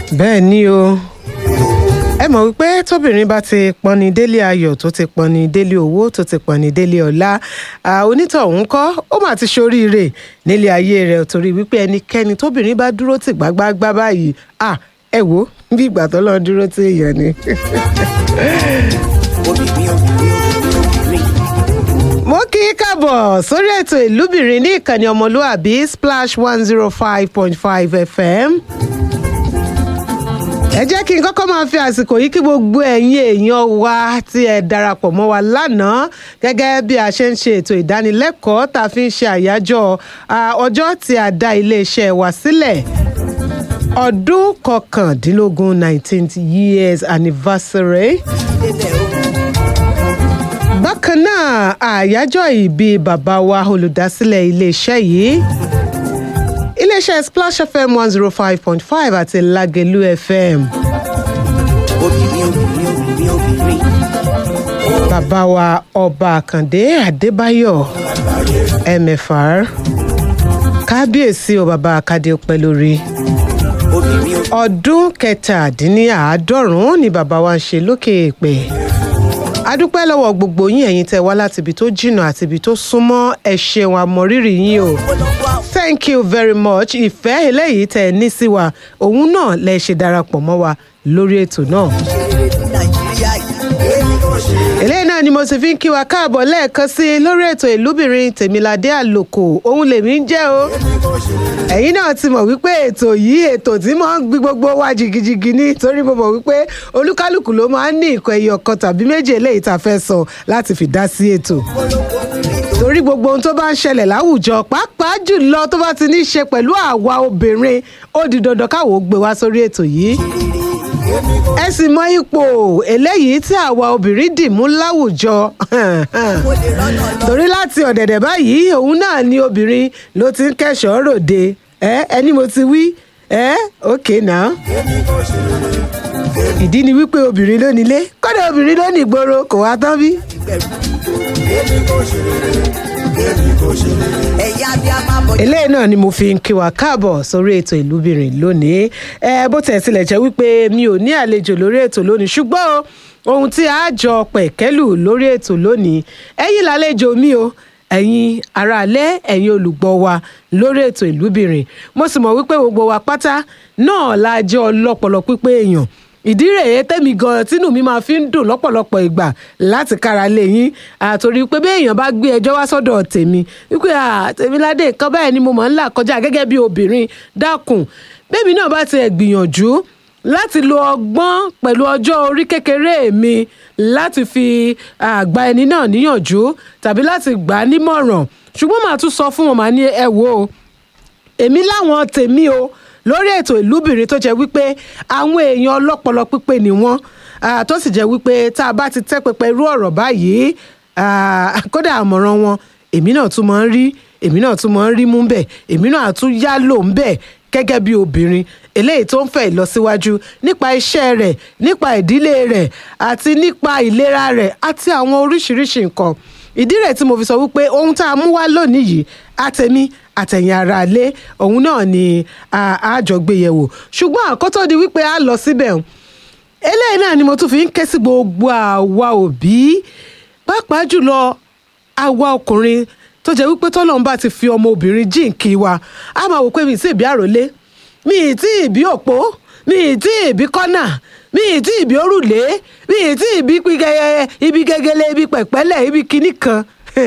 bẹ́ẹ̀ ni o ẹ mọ̀ wípé tóbìnrin bá ti pọnni délé ayọ̀ tó ti pọnni délé owó tó ti pọnni délé ọlá onítọ̀hún kọ́ ó mà ti ṣoríire nílé ayé rẹ̀ torí wípé ẹnikẹ́ni tóbìnrin bá dúró tì gbágbágbá báyìí à ẹ wò bí ìgbà tó lọ dúró tì èèyàn ni. obìnrin obìnrin obìnrin obìnrin. mo kí í káàbọ̀ sórí ètò ìlúbìnrin ní ìkànnì ọmọlúàbí splash one zero five point five fm ẹ jẹ́ kí n kọ́kọ́ máa fi àsìkò yìí kí gbogbo ẹ̀yin èèyàn wa tí ẹ darapọ̀ mọ́ wa lánàá gẹ́gẹ́ bí a ṣe ń ṣe ètò ìdánilẹ́kọ̀ọ́ tá a fi ń ṣe àyájọ́ ah, ọjọ́ tí a dá iléeṣẹ́ wa sílẹ̀ ọdún kọkàndínlógún nineteenth years anniversary débẹ̀ o. bákan náà àyájọ́ ìbí bàbá wa olùdásílẹ̀ iléeṣẹ́ yìí iléeṣẹ́ splash fm one zero five point five àti lagelu fm obìnrin obìnrin obìnrin obìnrin. bàbá wa ọba àkàndé adébáyọ̀ mfr kábíyèsí o bàbá àkàdé pẹ́ lórí obìnrin obìnrin. ọdún kẹtàdínníàádọ́rùn-ún ni bàbá wa ń ṣe lókè èèpẹ̀ adúpẹ́ lọ́wọ́ gbogbo yín ẹ̀yin tẹ́ wá láti ibi tó jìnnà àti ibi tó súnmọ́ ẹ ṣeun àmọ̀rírì yín o polongo àwọn thank you very much ìfẹ́ eléyìí tẹ́ ẹ ní sí wa òun náà lẹ ṣe darapọ̀ mọ́ wa lórí ètò náà ṣeré ní nàìjíríà yìí. èmi kò ṣe. eléyìí náà ni mo sì fi ń kí wa káàbọ̀ lẹ́ẹ̀kan sí i lórí ètò ìlúbìnrin tèmiládé àlòkò òun lèmi ń jẹ́ o ẹ̀yin náà ti mọ̀ wípé ètò yìí ètò tí mo ń gbí gbogbo wa jìgìjìgì ní torí mo mọ̀ wípé olúkálùkù ló máa ń ní ìkọ̀ ẹyọ kan tàbí méjì eléyìí tá a fẹ́ sọ láti fi dá sí ètò polongo obìnrin tó. torí gbogbo ohun tó bá ń ṣẹlẹ̀ láwùjọ pàápàá jùlọ tó bá ti ní í ṣe pẹ̀lú àwa obìnrin ó di dandan káwọ́ ó gbé wá sórí ètò yìí ẹ sì mọ ipò eléyìí tí àwa obìnrin dì mú láwùjọ mo lè rọ́nà lọ. torí láti ọ̀dẹ̀dẹ̀ báyìí òun náà ni obìnrin ló ti ń kẹ́sọ̀ọ́ ròde ẹ ẹni mo ti wí ẹ òkè náà ìdí ni wípé obìnrin ló nílé kọ́dà obìnrin ló ní ìgboro kò wá tán bí. ẹ̀yà bí a máa bọ̀. eléyìí náà ni mo fi ń kí wa káàbọ̀ sórí ètò ìlúbìnrin lónìí ẹ bó tẹ̀ tilẹ̀ jẹ́ wípé mi ò ní àlejò lórí ètò lónìí ṣùgbọ́n o, ohun tí a jọ pẹ̀kẹ́lù lórí ètò lónìí ẹ̀yin làlejò mi o ẹ̀yin aráalé ẹ̀yin olùgbọ́ wa lórí ètò ìlúbìnrin mo sì mọ̀ wípé gbogbo wa pátá náà la jẹ́ ọlọ́pọlọ pípé èèyàn ìdí rèé tẹ́mi gan tínú mi máa fi ń dùn lọ́pọ̀lọpọ̀ ìgbà láti kára lé yín àtòrí pé bí èèyàn bá gbé ẹjọ́ wá sọ́dọ̀ tèmi wípé tèmiládé nǹkan báyìí ni mo máa ń là kọjá gẹ́gẹ́ bí obìnrin dákun bébí náà bá tiẹ̀ gbìyànjú láti lo ọgbọ́n pẹ̀lú ọjọ́ orí kékeré mi láti fi ah, gba ẹni náà níyànjú tàbí láti gbà á nímọ̀ràn ṣùgbọ́n màá tún sọ fún wọn màá ní ẹ wò ó èmi láwọn tèmi o lórí ètò ìlúbìnrin tó jẹ́ wípé àwọn èèyàn ọlọ́pọlọ pípé ni wọ́n ah, tó sì jẹ́ wípé tá a bá ti tẹ́ pẹpẹ irú ọ̀rọ̀ báyìí ah, kódà àmọ̀ràn wọn èmi náà tún máa ń rí èmi náà tún máa ń rí mú bẹ́ẹ̀ èmi náà tún yá lò ń bẹ́ẹ̀ gẹ́gẹ́ bí obìnrin eléyìí tó ń fẹ́ ìlọsíwájú nípa iṣẹ́ rẹ̀ nípa ìdílé rẹ̀ àti nípa ìlera rẹ̀ àti àwọn oríṣiríṣi nǹkan ìdí rẹ̀ tí mo fi sọ wípé ohun tá a mú wá lónìí yìí àtẹ̀mí àtẹ̀yìn ara ilé òun náà ni àjọgbéyẹ̀wò ṣùgbọ́n àkótó di wípé a lọ síbẹ̀ hùn, eléyìí náà ni mo tún fi ń ké sí gbogbo àwa òbí pàápàá jùlọ àwa ọkùnrin tó jẹ́ wípé tọ́lọ́run bá ti fi ọmọ obìnrin jíǹkí wa a máa wò pé mi ì tí ì bí àròlé mi ì tí ì bí òpó mi ì tí ì bí kọ́nà mi ì tí ì bí òrùlé mi ì tí ì bí pigẹyẹ ibi gẹgẹlẹ ibi pẹ̀pẹ́lẹ̀ ibi kinní kan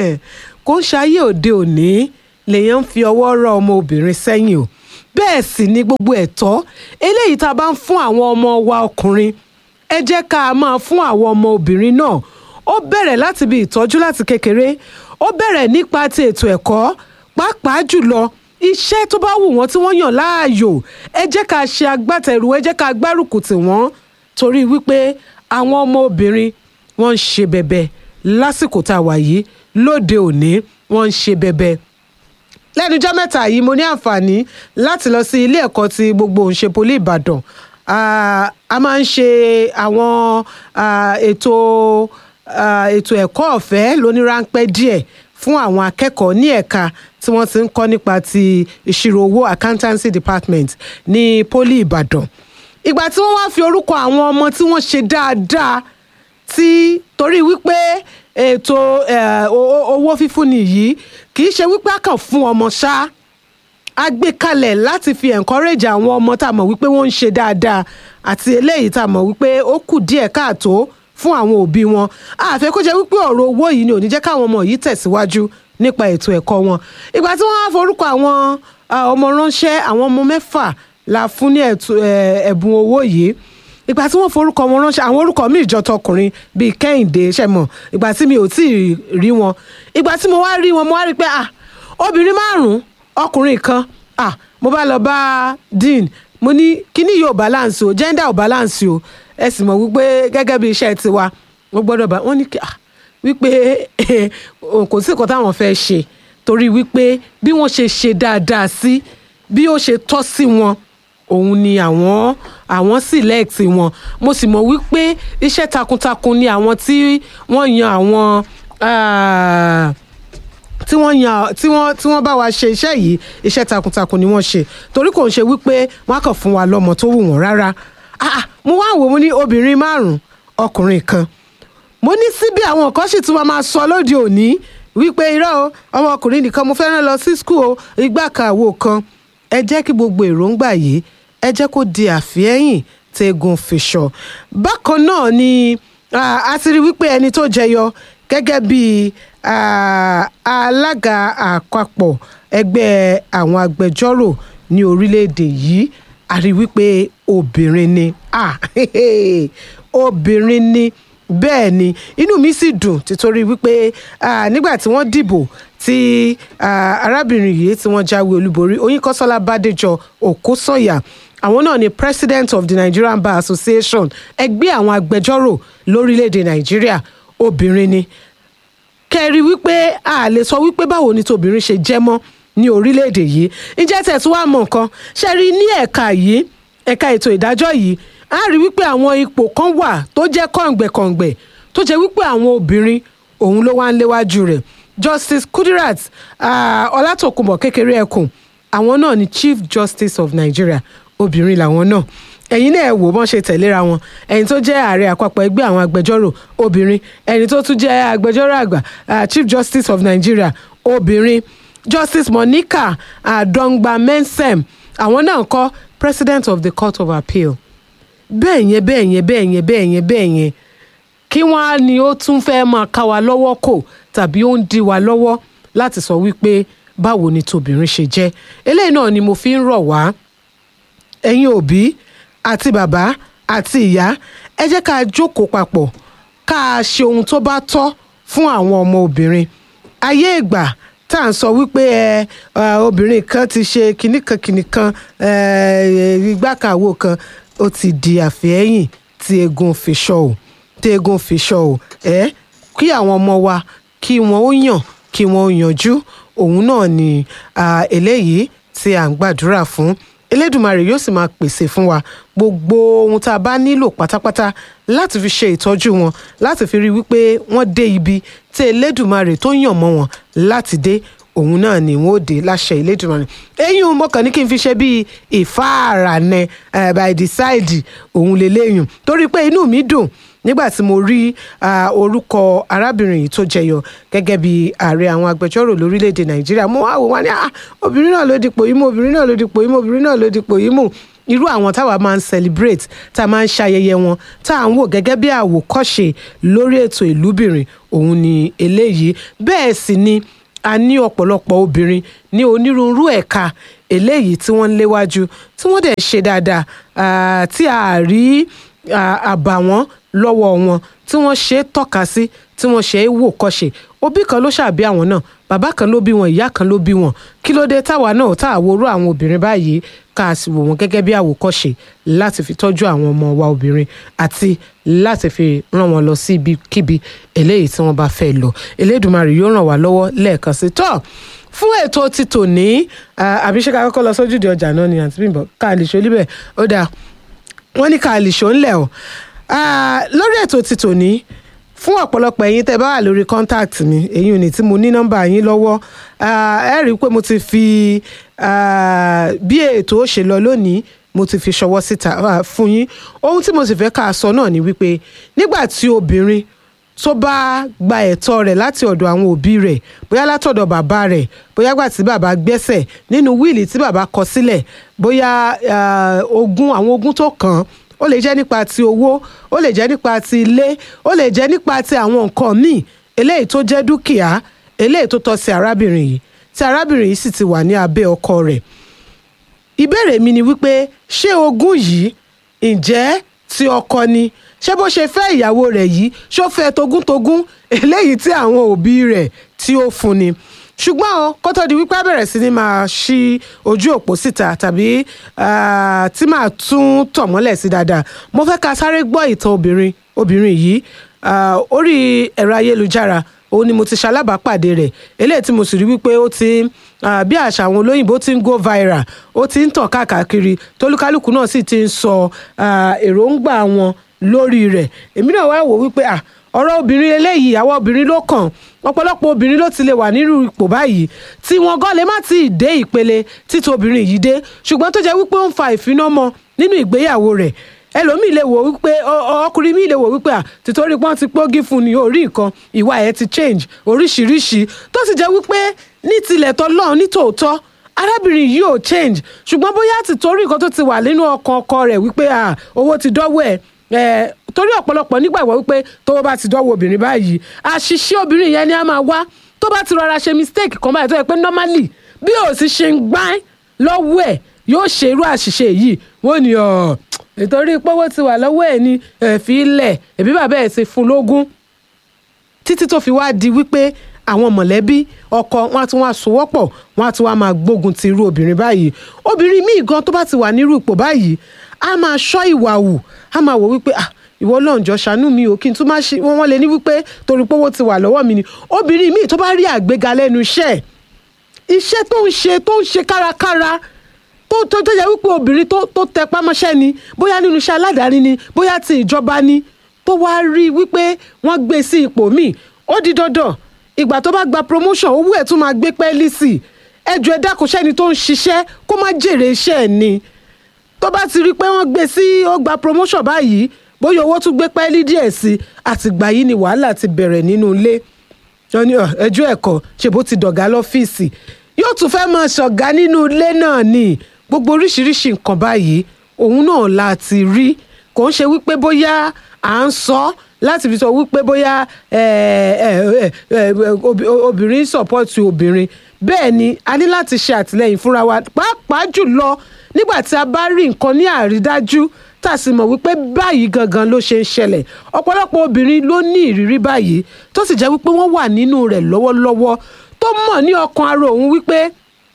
kò ń ṣayé òde òní lèèyàn ń fi ọwọ́ rọ ọmọ obìnrin sẹ́yìn o bẹ́ẹ̀ sì ni gbogbo ẹ̀tọ́ eléyìí tá a bá ń fún àwọn ọmọ wa ọkùnrin ẹ jẹ́ ká máa fún àwọn ọmọ obìnrin náà ó bẹ̀rẹ̀ láti bí ìtọ́jú láti kékeré ó bẹ̀rẹ̀ nípa ti ètò ẹ̀kọ́ pàápàá jùlọ iṣẹ́ tó bá wù wọ́n tí wọ́n yàn láàyò ẹ jẹ́ ká ṣe agbátẹrù ẹ jẹ́ ká gbárùkù tì wọ́n torí wípé àwọn ọmọ obìnrin wọ́n ń ṣe bẹ̀bẹ̀ lásìkò tá a wà yìí lóde òní wọ́n ń ṣe bẹ̀bẹ̀ lẹ́nujọ́ mẹ́ta yìí mo ní àǹfààní láti lọ sí ilé ẹ̀kọ́ ti gbogbo òǹṣe poli ìbàdàn Ah, a máa ń ṣe àwọn ah, ètò ah, ètò ẹ̀kọ́ ọ̀fẹ́ lóníráńpẹ́ díẹ̀ fún àwọn akẹ́kọ̀ọ́ ní ẹ̀ka tí wọ́n ti ń kọ́ nípa ti ìṣirò owó accountancy department ní poli ìbàdàn ìgbà tí wọ́n wá fi orúkọ àwọn ọmọ tí wọ́n ṣe dáadáa tí torí wípé ètò eh, o- o- owó fífúnni yìí kì í ṣe wípé a kàn fún ọmọ ṣáá a gbé kalẹ̀ láti fi encourage àwọn ọmọ tá a mọ̀ wípé wọ́n ń ṣe dáadáa àti eléyìí tá a mọ̀ wípé ó kù díẹ̀ káàtó fún àwọn òbí wọn àfẹ́ kó jẹ́ wípé ọ̀rọ̀ owó yìí ni ò ní jẹ́ káwọn ọmọ yìí tẹ̀síwájú nípa ètò ẹ̀kọ́ wọn ìgbà tí wọ́n á forúkọ àwọn ah, ọmọ ránṣẹ́ àwọn ọmọ mẹ́fà la fún ní ẹ̀tù- eh, ẹ̀bùn owó yìí ìgbà tí wọ́n forúkọ wọn ránṣẹ́ àwọn orúkọ mi ìjọ tọkùnrin bíi kẹ́hìndé ṣẹ̀mọ̀ ìgbà tí mi ò tí ì rí wọn ìgbà tí mo wá rí wọn mo wá rí i pé ah obìnrin márùn-ún ọkùnrin kan ah mo bá lọ bá dean mo ní kíní yóò balance o gender ò balance o ẹ sì mọ̀ wípé gẹ́gẹ́ bí iṣẹ́ tiwa wọ́n gbọ́dọ̀ bá wọ́n ní kí- ah wípé kò sí nǹkan táwọn fẹ́ ṣe torí wípé bí wọ́n ṣe ṣe dáadáa sí bí ó ṣe tọ́ sí wọn òun ni àwọn àwọn select wọn mo sì mọ̀ wípé iṣẹ́ takuntakun ni àwọn tí wọ́n yan àwọn ah, tí wọ́n yan tí wọ́n tí wọ́n bá wa ṣe iṣẹ́ yìí iṣẹ́ takuntakun ni wọ́n ṣe torí kò ń ṣe wípé wọ́n á kàn fún wa lọ́mọ tó wù wọ́n rárá Ah, ah, mo wá wò mo ní obìnrin márùn-ún ọkùnrin kan mo ní síbi àwọn kan sì tún máa máa sọ lóde òní wípé irọ́ o ọmọkùnrin nìkan mo fẹ́ràn lọ sí skul o igbá kan àwo kan ẹ jẹ́ kí gbogbo èròǹgbà yìí ẹ jẹ́ kó di àfihẹ́yìn tẹ́gun fìṣọ bákan náà ni ah, a ti rí wípé ẹni tó jẹyọ gẹ́gẹ́ bí ah, alága àpapọ̀ ẹgbẹ́ àwọn agbẹjọ́rò ní orílẹ̀-èdè yìí a rí wípé obìnrin ni ah, obìnrin ni bẹ́ẹ̀ ni inú mi sì dùn títorí wípé ah, nígbà tí wọ́n dìbò tí ah, arábìnrin yìí tí wọ́n jáwé olúborí oyinkanṣọ́lá bádéjọ òkúsọ̀yà àwọn náà ni president of the nigerian bar association ẹgbẹ́ àwọn agbẹjọ́rò lórílẹ̀‐èdè nàìjíríà obìnrin ni kẹrí wípé a lè sọ wípé báwo ni tobìnrin ṣe jẹ́ mọ́ ní orílẹ̀-èdè yìí ǹjẹ́ tẹ̀ tí wàá mọ̀ nǹkan ṣe rí ní ẹ̀ka yìí ẹ̀ka ètò ìdájọ́ yìí a rí wípé àwọn ipò kan wà tó jẹ́ kọ̀ǹgbẹ̀kọ̀ǹgbẹ̀ tó jẹ́ wípé àwọn obìnrin òun ló wá ń léwájú rẹ̀ justice kudirat ah, ọlátòkùnbọ̀ kékeré ẹkùn àwọn náà ni chief justice of nigeria obìnrin làwọn náà ẹ̀yin náà ẹ wò bọ́n ṣe tẹ̀léra wọn ẹni tó jẹ́ ààrẹ àpapọ̀ ẹgbẹ́ àwọn agbẹjọ́rò obìnrin ẹni tó tún jẹ́ agbẹjọ́rò àgbà ah, chief justice of nigeria obìnrin justice monica adongba mensem àwọn náà kọ́ president of the court of appeal bẹ́ẹ̀ yẹn bẹ́ẹ̀ yẹn bẹ́ẹ̀ yẹn bẹ́ẹ̀ yẹn bẹ́ẹ̀ yẹn kí wọ́n á ní ó tún fẹ́ máa ká wa lọ́wọ́ kò tàbí ó ń dí wa lọ́wọ́ láti sọ wípé báwo ni tobìnrin ṣe jẹ́ eléyìí náà ni mo fi ń rọ̀ wá ẹ̀yin òbí àti bàbá àti ìyá ẹ jẹ́ ká jókòó papọ̀ ká a ṣe ohun tó bá tọ́ fún àwọn ọmọ obìnrin ayé ìgbà tá à ń sọ wípé ẹ ẹ, obìnrin kan ti ṣe kinní kan kinní kan ẹ, igbá kan àwo kan ó ti di àfẹ́yìn tí egun fi ṣọ ò tí egun fi ṣọ ò ẹ kí àwọn ọmọ wa kí wọn ó yàn kí wọn ó yanjú òun náà ni ah, eléyìí tí à ń gbàdúrà fún elédùmarè yóò sì máa pèsè fún wa gbogbo ohun tá a bá nílò pátápátá láti fi ṣe ìtọ́jú wọn láti fi rí i wípé wọ́n dé ibi tí elédùmarè tó yàn mọ́ wọn láti dé òun náà ni wọn ò dé láṣẹ elédùmarè eyín mo kàn ní kí n fi ṣe bíi ìfáàrànẹ uh, by the side òun lélẹ́yìn torí pé inú mi dùn nígbà tí mo rí ah, orúkọ arábìnrin yìí tó jẹyọ gẹ́gẹ́ bí ààrẹ àwọn agbẹjọ́rò lórílẹ̀‐èdè nàìjíríà mo wá wò wá ní ah, obìnrin náà ló dipò yìí mú obìnrin náà ló dipò yìí mú obìnrin náà ló dipò yìí mú irú àwọn táwa máa ń celebrate tá a máa ń ṣayẹyẹ wọn tá à ń wò gẹ́gẹ́ bí àwòkọ́ṣe lórí ètò ìlúbìnrin òun ni eléyìí bẹ́ẹ̀ sì ni a ní ọ̀pọ̀lọpọ̀ obìnrin ní onírúurú ẹ̀ka eléyìí tí wọ́n ń léwájú tí wọ́n dẹ̀ ṣe dáadáa ah, tí a rí ah, àbàwọ́n lọ́wọ́ wọn tí wọ́n ṣe é tọ́ka sí tí wọ́n ṣe é wò kọ́ṣe òbí kan ló ṣàbí àwọn náà bàbá kan ló bí wọn ìyá kan ló bí wọn kí ló dé táwa náà tá àworó àwọn obìnrin báyìí ká a sì wò wọn gẹ́gẹ́ bí àwòkọ́ṣe láti fi tọ́jú àwọn ọmọ wa obìnrin àti láti fi rán wọn lọ sí ibikíbi eléyìí tí wọ́n bá fẹ́ lọ elédùnmarè yóò ràn wá lọ́wọ́ lẹ́ẹ̀kan sí tọ́ fún ètò ti tòní àbí ṣé ká kọ́kọ́ lọ sójúde ọjà náà ni àǹtí Bímbọ́ ká lè ṣe olíbẹ̀ ó dáa wọ́n ní ká lè ṣó ńlẹ̀ o Ah, lórí ètò ti tòní fún ọ̀pọ̀lọpọ̀ ẹ̀yin tẹ́ bá wà lórí contact mi èyí ò ní tí mo ní nọ́mbà yín lọ́wọ́ Ah, ẹ rí i pé mo ti fi ah, bí ètò ó ṣe lọ lónìí mo ti fi ṣọwọ́ síta ah, fún yín ohun tí mo sì fẹ́ ká sọ náà ni wípé nígbà tí obìnrin tó bá gba ẹ̀tọ́ rẹ̀ láti ọ̀dọ̀ àwọn òbí rẹ̀ bóyá látọ̀dọ̀ bàbá rẹ̀ bóyá gbà tí bàbá gbẹ́sẹ̀ nínú wíìlì tí bàbá kọ sílẹ̀ bóyá ah, ogún àwọn ogún tó kàn án ó lè jẹ́ nípa ti owó ó lè jẹ́ nípa ti ilé ó lè jẹ́ nípa ti àwọn nǹkan míì eléyìí tó jẹ́ dúkìá eléyìí tó tọ́ sí arábìnrin yìí tí arábìnrin yìí sì ti wà ní abẹ́ ọkọ rẹ̀ ìbéèrè mi ni wípé ṣé ogún yìí ǹjẹ́ ti ọkọ ni ṣé bó ṣe fẹ́ ìyàwó rẹ̀ yìí ṣó fẹ́ togúntogún eléyìí tí àwọn òbí rẹ̀ tí ó fún ni ṣùgbọ́n o kó tó di wípé a bẹ̀rẹ̀ sí ni máa ṣí ojú òpó síta tàbí ah, tí màá tún tọ̀ mọ́lẹ̀ sí dáadáa mo fẹ́ ká sáré gbọ́ ìtàn obìnrin obìnrin yìí ah, orí ẹ̀rọ ayélujára òun ni mo ti ṣalábàápàdé rẹ̀ eléyìí tí mo sì rí wípé ó ti ah, bí àṣà àwọn olóyìnbó ti ń go viral ó ti ń tàn káàkiri tólúkálùkù náà sì ti ń sọ ah, èròǹgbà wọn lórí rẹ̀ èmi náà wá wò wípé ah, ọ̀rọ̀ obìnrin eléyìí àwọn obìnrin ló kàn ọ̀pọ̀lọpọ̀ obìnrin ló ti lè wà nírú ipò báyìí tí wọn gan lè má ti dé ìpele títí obìnrin yìí dé ṣùgbọ́n tó jẹ́ wípé ó ń fa ìfinàmọ́ nínú ìgbéyàwó rẹ̀ ẹlòmíì lè wò wípé ọ- ọ- ọkùnrin míì lè wò wípé à tìtorí pọ́n ti pógí fún ni orí nǹkan ìwà ẹ̀ ti change oríṣiríṣi tó sì jẹ́ wípé ní tilẹ̀ tọ́lọ́run ní tòótọ́ arábìnrin yìí ò change ṣùgbọ́n bóyá tìtorí nǹkan tó ti wà nínú ọkàn ọkọ rẹ̀ wípé à owó ti dọ́wọ́ ẹ̀ ẹ̀ torí ọ̀pọ̀lọpọ̀ nígbàgbọ́ wípé tówó bá ti dọ́wọ́ obìnrin báyìí àṣìṣe obìnrin yẹn ni a máa wá tó bá ti rọra ṣe mistake kan báyìí tó yẹ pé normally bí ò sì ṣe ń gbá lọ́wọ́ ẹ̀ yóò ṣe irú àṣìṣe yìí wọ́n ní ọ̀ nítorí pọ́wọ́ ti wà lọ́wọ́ ẹ̀ ní ẹ̀fí ilẹ̀ ẹ̀bí bàbá ẹ̀ ti fún lógún títí tó fi wá di wípé àwọn mọ̀lẹ́bí ọkọ wọn á tún wá sowọ́pọ̀ wọn á tún wá máa gbógun ti irú obìnrin báyìí obìnrin míì gan tó bá ti wà nírú ipò báyìí á máa ṣọ́ ìwà wù á máa wò wípé ah ìwọ náà jọ ṣàánú mi ò kí n tún má ṣe wọn lè ní wípé torí pé owó ti wà lọ́wọ́ mi ni obìnrin míì tó bá rí àgbéga lẹ́nu iṣẹ́ iṣẹ́ tó ń ṣe tó ń ṣe kárakára tó tó tó yẹ wípé obìnrin tó tó tẹpá mọ́ṣẹ́ ni bóyá nínú iṣẹ́ aládàáni ni bóyá ti ìjọba ni tó wá rí wípé wọ́n gbé sí ipò míì ó di dandan ìgbà tó bá gba promotion owó ẹ̀ tún máa gbé pẹ́ẹ́lí sí i ẹjọ́ ẹ dákun sẹ́ni tó ń ṣiṣẹ́ kó má jèrè iṣẹ́ ẹ̀ ni tó bá ti rí i pé wọ́n gbé sí ó gba promotion báyìí bóyá owó tún gbé pẹ́ẹ́lí díẹ̀ sí i àtìgbà yìí ni wàhálà ti bẹ̀rẹ̀ nínú ilé wọ́n ní "Ọ̀, ẹjọ́ ẹ̀kọ́ ṣe bó ti dọ̀gá lọ́fíìsì yóò tún fẹ́ máa ṣọ̀gá nínú ilé náà ni gbogbo oríṣiríṣi nǹkan báyìí òun náà la ti rí kò ń ṣe wípé bóyá à ń sọ láti fi sọ wípé bóyá ẹ, ẹ, ẹ, ẹ, obi- obìnrin sọ̀pọ̀tì obìnrin bẹ́ẹ̀ ni a ní láti ṣe àtìlẹ́yìn fúnra wa pàápàá jùlọ nígbà tí a bá rí nǹkan ní àrídájú tá a sì mọ̀ wípé báyìí gangan ló ṣe ń ṣẹlẹ̀ ọ̀pọ̀lọpọ̀ obìnrin ló ní ìrírí báyìí tó sì jẹ́ wípé wọ́n wà nínú rẹ̀ lọ́wọ́lọ́wọ́ tó mọ̀ ní ọkàn ara òun wípé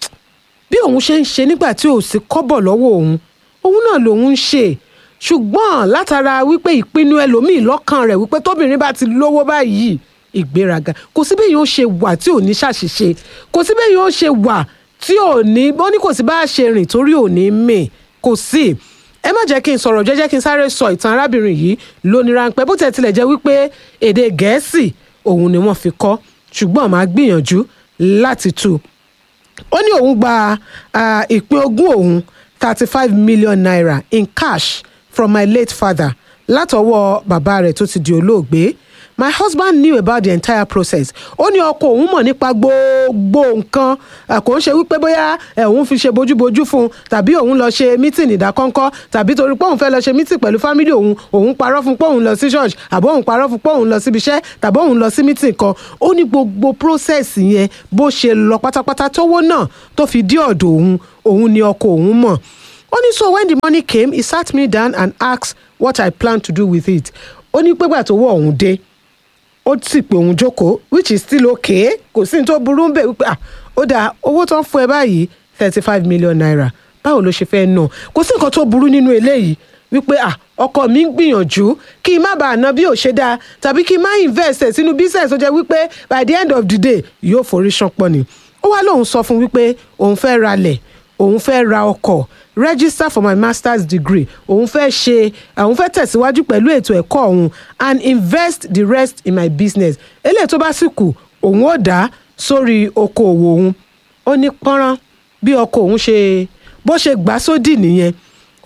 bí òun ṣe ń ṣe nígbà tí ò sí kọ́bọ̀ lọ́wọ́ òun òun náà lòun ń ṣe ṣùgbọ́n látara wípé ìpinnu ẹlòmíì lọ́kàn rẹ̀ wípé tóbìnrin bá ti lówó báyìí ìgbéraga kò sí bẹ́ẹ̀ yóò ṣe wà tí ò ní ṣàṣìṣe kò sí bẹ́ẹ̀ yóò ṣe wà tí ò ní ó ní kò sí bá a ṣe rìn torí ò ní mì kò sí ẹ má jẹ́ kí n sọ̀rọ̀ jẹ́jẹ́ kí n sáré sọ ìtàn arábìnrin yìí lóní ráńpẹ́ bó tẹ̀ tilẹ̀ jẹ́ wípé èdè gẹ̀ẹ́sì òun ni wọ́n fi kọ́ ṣùgbọ́n màá gbìyànjú láti tú u ó ní òun gba ah, ìpín ogún òun thirty five million naira in cash from my late father látọwọ́ bàbá rẹ̀ tó ti di olóògbé my husband knew about the entire process ó ní ọkọ òun mọ̀ nípa gbogbo nǹkan ah, kò ń ṣe wípé bóyá eh, òun fi ṣe bójúbójú fún un tàbí òun lọ ṣe mítìn ìdákọ́ńkọ́ tàbí torí pé òun fẹ́ lọ ṣe mítìn pẹ̀lú fámílì òun òun parọ́ fún pé òun lọ sí church àbọ̀ òun parọ́ fún pé òun lọ síbi iṣẹ́ tàbí òun lọ sí mítìn kan ó ní gbogbo process yẹn bó ṣe lọ pátápátá tówó náà tó fi dí ọ̀dọ̀ òun òun ni ọkọ òun mọ̀ ó ní so when the money came he sat me down and asked what I plan to do with it ó ní pégbà tó wọ òun dé ó sì pé òun jókòó which is still okay kò sí ní tó burú ń bẹ̀ wípé ah ó dáa owó tó ń fún ẹ báyìí thirty five million naira báwo ló ṣe fẹ́ nà kò sí nǹkan tó burú nínú eléyìí wípé ah ọkọ mi ń gbìyànjú kí n má bàa ná bí ò ṣe dáa tàbí kí n má invest ẹ̀ sínú business tó jẹ́ wípé by the end of the day yóò forí ṣánpọ̀ ni ó wá lóun sọ fún wípé òun fẹ́ ralẹ̀ òun fẹ́ ra ọkọ̀ register for my master's degree òun fẹ́ ṣe òun fẹ́ tẹ̀síwájú pẹ̀lú ètò ẹ̀kọ́ òun and invest the rest in my business eléyìí tó bá sì kù òun ó dá sórí okòòwò òun ó ní pọ́nrán bí ọkọ òun ṣe bó ṣe gbà sódì nìyẹn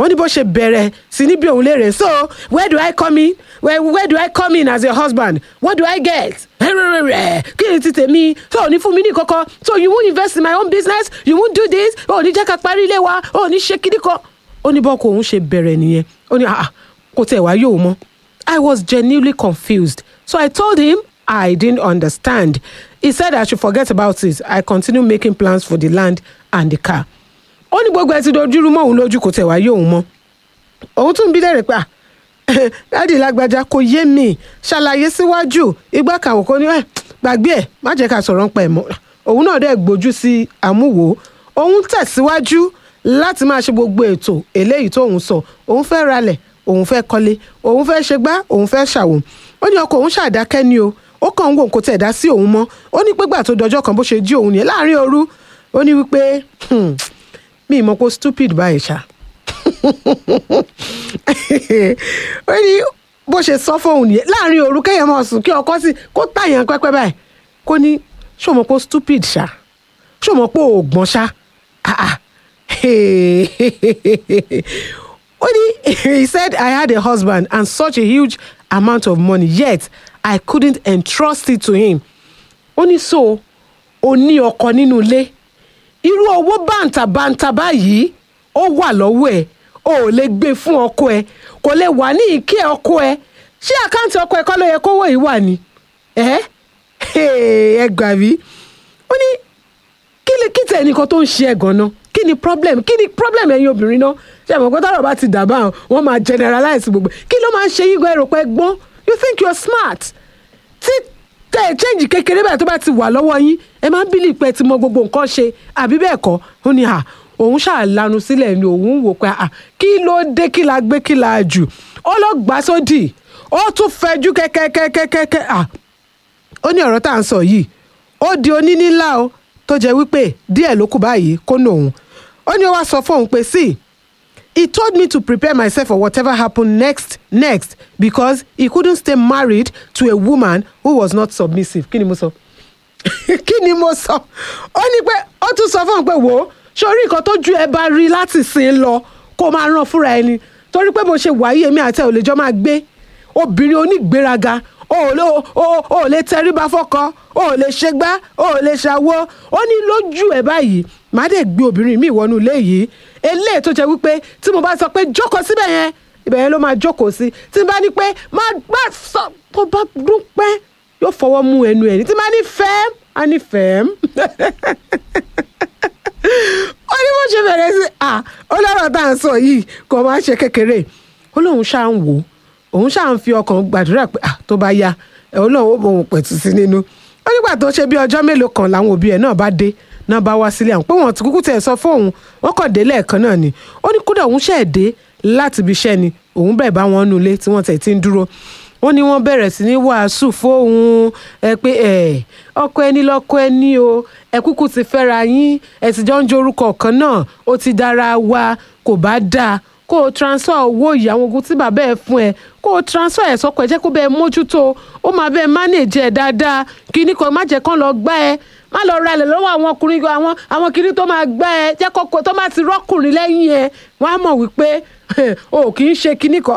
ó ní bó ṣe bẹ̀rẹ̀ sí ní bí òun léèrè so where do I come in where, where do I come in as your husband what do I get kí ni ti tèmi so ò ní fún mi ní kọ́kọ́ so you won't invest in my own business you won't do this ò ní jẹ́ ká parí ilé wa ò ní ṣe kíní kan ó ní bọ́kọ òun ṣe bẹ̀rẹ̀ nìyẹn ó ní ah kò tẹ̀ wá yóò mọ́ I was genuinely confused so I told him I didn't understand he said I should forget about it I continue making plans for the land and the car ó ní gbogbo ẹ ti dojúrú mọ́ òun lójú kò tẹ̀ wá yóò mọ́ òun tún bí lẹ́rìí pé dáàdì lágbájá kò yé mi ṣàlàyé síwájú igbá kàwọ́ kò ní ẹ̀ gbàgbé ẹ̀ má jẹ́ ká sọ̀rọ̀ ń pa ẹ̀ mọ́ òun náà dẹ̀ gbójú sí àmúwò òun tẹ̀síwájú láti máa ṣe gbogbo ètò eléyìí tóun sọ òun fẹ́ ralẹ̀ òun fẹ́ kọ́lé òun fẹ́ ṣe gbá òun fẹ́ ṣàwò ó ní ọkọ òun ṣàdákẹ́ ni o ó kàn ń wò kó tẹ̀ dá sí òun mọ́ ó ní pégbà tó dọjọ́ kan bó ṣe jí òun nìyẹn láàrin òru ó ní wípé mi ì mọ̀ pé stupid báyìí ṣá ó ní bó ṣe sọ fóun nìyẹn láàrin òru kéèyàn máa sùn kí ọkọ sí kó tàyàn pẹ́pẹ́ báyìí kó ní ṣó mọ̀ pé stupid ṣá ṣó mọ̀ pé òògbọ́n ṣá ó ní he said I had a husband and such a huge amount of money yet I couldn't entrust it to him ó ní so ó ní ọkọ nínú ilé irú owó bàǹtàbàǹtà báyìí ó wà lọ́wọ́ ẹ̀ o ò lè gbé fún ọkọ ẹ kò lè wà ní ìké ọkọ ẹ ṣé àkáǹtì ọkọ ẹ kọ́ ló yẹ kówó yìí wà ní ẹ ẹ gbà mí ó ní kí ni kí tẹ̀ nìkan tó ń ṣe ẹ̀ gan-an kí ni problem kí ni problem ẹ̀yin obìnrin náà ṣe àmọ́ pé tọ́rọ̀ bá ti dàbà hàn wọ́n máa generalize gbogbo kí ló máa ń ṣe yín gan ẹ̀rọ pé gbọ́n you think you're smart tí tẹ ẹ change kékeré báyìí tó bá ti wà lọ́wọ́ yín ẹ máa ń bílì pé ẹ ti mọ gbogbo nǹkan ṣe àbí bẹ́ẹ̀ kọ́ ó ní à òun ṣàlànà sílẹ̀ ni òun wò pé à kí ló dé kí la gbé kí la jù ó lọ gbà sódì ó tún fẹjú kẹ́kẹ́kẹ́kẹ́kẹ́ à ó ní ọ̀rọ̀ tá à ń sọ yìí ó di onínílá o tó jẹ́ wípé díẹ̀ ló kù báyìí kó nà òun ó ní ó wá sọ fóun pé sí he told me to prepare myself for whatever happened next next because he couldn't stay married to a woman who was not submissive kí ni mo sọ kí ni mo sọ ó ní pé ó tún sọ fóun pé wò ó sórí nǹkan tó ju ẹ bá rí láti sìn lọ kó máa ràn fúnra ẹni torí pé bó ṣe wáyé èmi àti ẹ ò lè jọ máa gbé obìnrin onígbéraga o ò lè o ò lè tẹríba fọ́kọ o ò lè ṣègbà o ò lè ṣàwo ó ní lójú ẹ báyìí má dẹ̀ gbé obìnrin mi wọnú ilé yìí eléyìí tó jẹ́ wípé tí mo bá sọ pé jókòó síbẹ̀ yẹn ibẹ̀ yẹn ló máa jókòó sí tí n bá ní pé má gbà sọ tó bá dún pẹ́ yóò fọwọ́ mú ẹnu ẹ̀ ní tí n bá ní fẹ́ẹ́ á ní fẹ́ẹ́ ó ní bó ṣe bẹ̀rẹ̀ sí à ó lọ́rọ̀ tá à ń sọ yìí kò máa ṣe kékeré ó lóun ṣáà ń wò ó òun ṣáà ń fi ọkàn gbàdúrà pé à tó bá yá ẹ̀ ó lóun ó bòun pẹ̀tù sí nínú ó nígbà tó ṣe bí ọjọ́ mélòó kan làwọn òbí ẹ̀ náà bá dé náà bá wá sílé àwọn pé wọ́n ti kúkú tẹ̀ sọ fóun wọ́n kàn dé lẹ́ẹ̀kan náà ni ó ní kódà òun ṣẹ̀ dé láti ibi iṣẹ́ ni òun bẹ̀ bá wọn nulẹ̀ tí wọ́n tẹ̀ ti ń dúró wọ́n ní wọ́n bẹ̀rẹ̀ sí ní wàásù fóun ẹ pé ẹ ọkọ ẹni lọ́kọ ẹni o ẹ kúkú ti fẹ́ra yín ẹ ti jọ ń jorúkọ kan náà ó ti dára wa kò bá dáa kó o transfer owó yìí àwọn ogun tí bàbá ẹ fún ẹ kó o transfer ẹ sọkọ ẹ jẹ́ kó bẹ́ẹ̀ mójútó ó máa bẹ́ẹ̀ manage ẹ dáadáa kíní kan má jẹ́ kán lọ gbá ẹ má lọ ralẹ̀ lọ́wọ́ àwọn ọkùnrin àwọn àwọn kiri tó máa gbá ẹ jẹ́ kókó tó máa ti rọ́kùnrin lẹ́yìn ẹ wọ́n á mọ̀ wípé o kì í ṣe kíní kan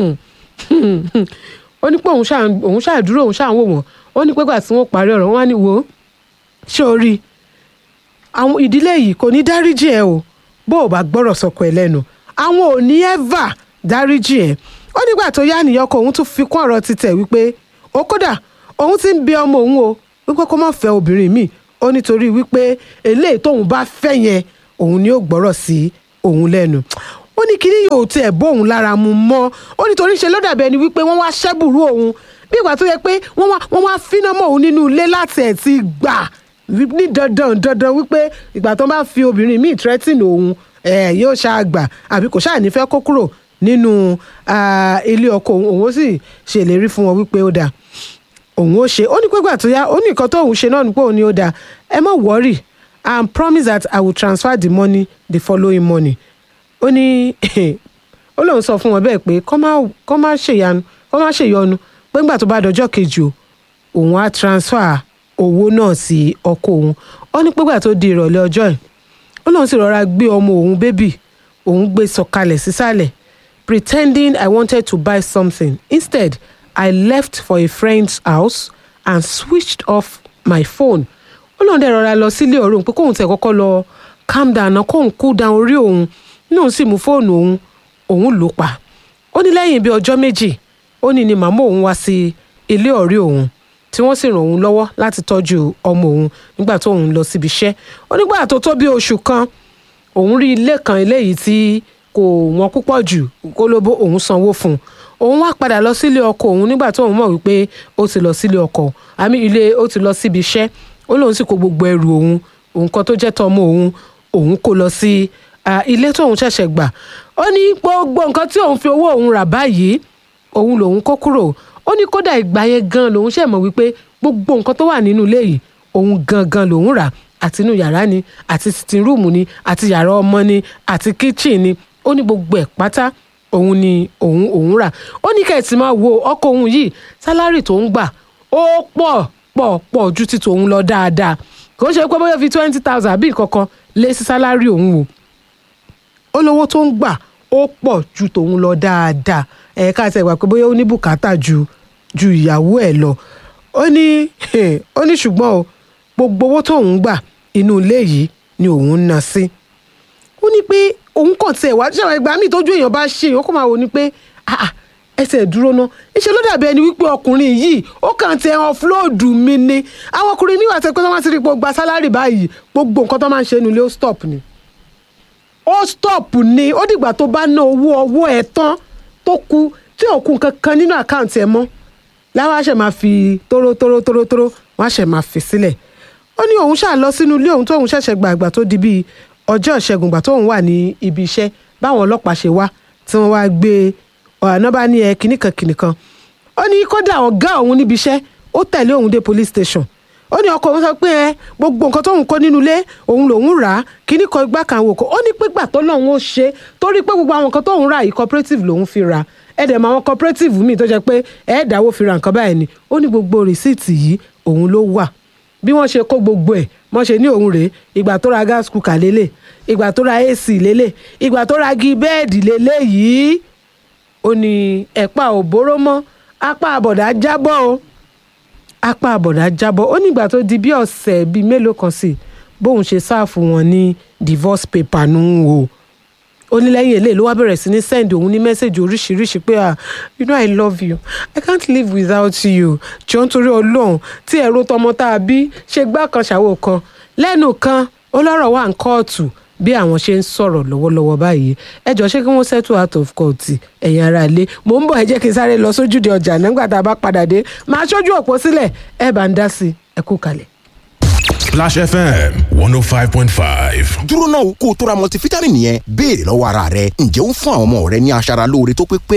ó ní pé òun ṣáà dúró òun ṣáà ń wò wọ́n ó ní pé gbà tí wọ́n parí ọ̀rọ̀ wọn á ní wò ó ṣé o rí àwọn ìdílé yìí kò ní dáríjì ẹ o bó o bá gbọ́rọ̀ sọkọ ẹ lẹ́nu àwọn ò ní ẹ́và dáríjì ẹ ó nígbà tó yá nìyọkọ òun tún fi kún ọ̀rọ̀ títẹ̀ wípé ó kódà òun ti ń bẹ ọmọ òun o wípé kó má fẹ́ obìnrin míì ó nítorí wípé eléyìí tóun bá fẹ́ yẹn òun ni ó gbọ́rọ̀ sí òun lẹ́nu ó ní kíní yóò tiẹ̀ bóun lára mu mọ́ ó nítorí ṣe ló dàbí ẹni wípé wọ́n wá ṣẹ́bùrú òun bí ìgbà tó yẹ pé wọ́n wá wọ́n wá fínà mọ́ òun nínú ilé láti ẹ̀ ti gbà ní dandan dandan wípé ìgbà tó bá fi obìnrin míì threatening òun ẹ̀ yóò ṣáà gbà àbí kò ṣáà ní fẹ́ kó kúrò nínú ilé ọkọ òun òun ó sì ṣèlérí fún wọn wípé ó dáa òun ó ṣe ó ní pé gbà tó yá ó ní nǹkan tó òun ṣe náà ní pé òun ní ó dáa ẹ má worry I promise that I will transfer the money the following morning ó ní ó lóun sọ fún wọn bẹ́ẹ̀ pé kọ́ má ṣèyanu kọ́ má ṣèyọnu pé ńgbà tó bá dọjọ́ kejì o òun á transfer owó náà sí ọkọ òun ó ní pégbà tó di ìrọ̀lẹ́ ọjọ́ ẹ̀ ó lóun sì rọra gbé ọmọ òun bébì òun gbé sọ̀kalẹ̀ sísàlẹ̀ pretending I wanted to buy something instead I left for a friend's house and switched off my phone ó lóun dẹ̀ rọra lọ sílé ọ̀rẹ́ òun pé kóun tẹ̀ kọ́kọ́ lọ calm down náà kóun cool down orí òun ní òun sì mú fóònù òun òun lò pa ó ní lẹ́yìn bíi ọjọ́ méjì ó ní ni màmá òun wá sí ilé ọ̀rẹ́ òun tí wọ́n sì ràn òun lọ́wọ́ láti tọ́jú ọmọ òun nígbà tó òun lọ síbi iṣẹ́ ó nígbà tó tó bí oṣù kan òun rí ilé kan eléyìí tí kò wọ́n púpọ̀ jù kólóbó òun sanwó fún un òun wá padà lọ sílé ọkọ òun nígbà tó òun mọ̀ wípé ó ti lọ sílé ọkọ àmì ilé ó ti lọ síbi iṣẹ́ ó lóun sì kó gbogbo ẹrù òun òun kan tó jẹ́ tọmọ òun òun kó lọ sí ah, ilé tóun ṣẹ̀ṣẹ̀ gbà ó ní gbogbo nǹkan tí òun fi owó òun rà báyìí òun lòun kó kúrò ó ní kódà ìgbà yẹn gan lòun ṣe mọ̀ wípé gbogbo nǹkan tó wà nínú ilé yìí òun gangan lòun rà àti inú yàrá ni àti sitting room ni àti yàrá ọmọ ni àti kitchen ni ó ní gbogbo ẹ̀ pátá òun ni òun òun rà ó ní kẹ́ẹ̀tì máa wo ọkọ òun yìí sálárì tó ń gbà ó pọ̀ pọ̀ pọ̀ ju ti tòun lọ dáadáa kò ń ṣe pé bóyá fi twenty thousand àbí kankan lé sí sálárì òun o ó lówó tó ń gbà ó pọ̀ ju tòun lọ dáadáa ẹ̀ka àti ẹ̀gbà pé bóyá ó ní bùkátà ju ju ìyàwó ẹ̀ lọ ó ní ó ní ṣùgbọ́n o gbogbo owó tóun gbà inú ilé yìí ni òun ń ná sí ó ní pé òun kàn tiẹ̀ wá ṣé àwọn ẹgbàá míì tójú èèyàn bá ṣe èèyàn kó máa wò ní pé ah ah ẹsẹ̀ dúró ná iṣẹ́ ló dàbí ẹni wípé ọkùnrin yìí ó kàn ti ẹran fúlóòdù mi ni àwọn ọkùnrin míì wà tẹ́ pé wọ́n máa ti rí pé ó gba sálárì báyìí gbogbo nǹkan tó máa ń ṣe nílé ó stop ni ó stop ni ó dìgbà tó bá ná owó ọwọ́ ẹ̀ tán tó kù tí ò kù kankan nínú àkáǹtì ẹ̀ mọ́ láwọn àṣẹ máa fi tóró tóró tóró tóró wọn àṣẹ máa fi sílẹ̀ ó ní òun ṣáà lọ sínú ilé òun tóun ṣẹ̀ṣẹ̀ gba àgbà tó di bíi ọjọ́ ìṣẹ́gun gbà tóun wà ní ibi iṣẹ́ báwọn ọlọ́pàá ṣe wá tí wọ́n wá gbé ọ̀nà bá ní ẹ kìnnìkan kìnnìkan ó ní kódà ọ̀gá òun níbi iṣẹ́ ó tẹ̀lé òun dé police station ó ní ọkọ òun sọ pé ẹ gbogbo nǹkan tóun kó nínú ilé òun lòun rà á kíní kan igbá kan wò kó ó ní pígbà tó lọ́hún ó ṣe torí pé gbogbo àwọn nǹkan tóun rà yìí cooperative lòun fi rà ẹ dẹ̀ mọ àwọn cooperative míì tó jẹ́ pé ẹ dáwó fi ra nǹkan báyìí ni ó ní gbogbo rìsíìtì yìí òun ló wà bí wọ́n ṣe kó gbogbo ẹ̀ wọ́n ṣe ní òun rèé ìgbà tó ra gas cooker lélẹ̀ ìgbà tó ra ac lélẹ̀ ìgbà tó ra gi bẹ́ẹ̀dì lélẹ̀ yìí ó ní ẹ̀pà ò bóró mọ́ apá àbọ̀dá jábọ́ o apá àbọ̀dá jábọ́ ó nígbà tó di bí ọ̀sẹ̀ bíi mélòó kan sí bóun ṣe sáàfù wọn ní divorce paper nù o ó ní lẹ́yìn eléyìí ló wá bẹ̀rẹ̀ sí ní send òun ní mẹ́sẹ̀gì oríṣiríṣi pé ah you know i love you i can't live without you jọ nítorí ọlọ́run tí ẹ̀rọ tọmọ tá a bí ṣe gbá kan ṣàwò kan lẹ́nu kan ọlọ́rọ̀ wà ń kóòtù bí àwọn ṣe ń sọ̀rọ̀ lọ́wọ́lọ́wọ́ báyìí ẹ jọ ṣé kí wọ́n settle out of court ẹ̀yin ará ilé mò ń bọ̀ ẹ jẹ́ kí n sáré lọ sójúde ọjà nígbà tá a bá padà dé máa ṣojú òpó sílẹ̀ ẹ bá ń dá sí ẹ kú kalẹ̀. Splash FM 105.5. dúró náà kó o tó ra multivitamin yẹn béèrè lọ́wọ́ ara rẹ ǹjẹ́ ó ń fún àwọn ọmọ rẹ ní aṣara lóore tó pé pé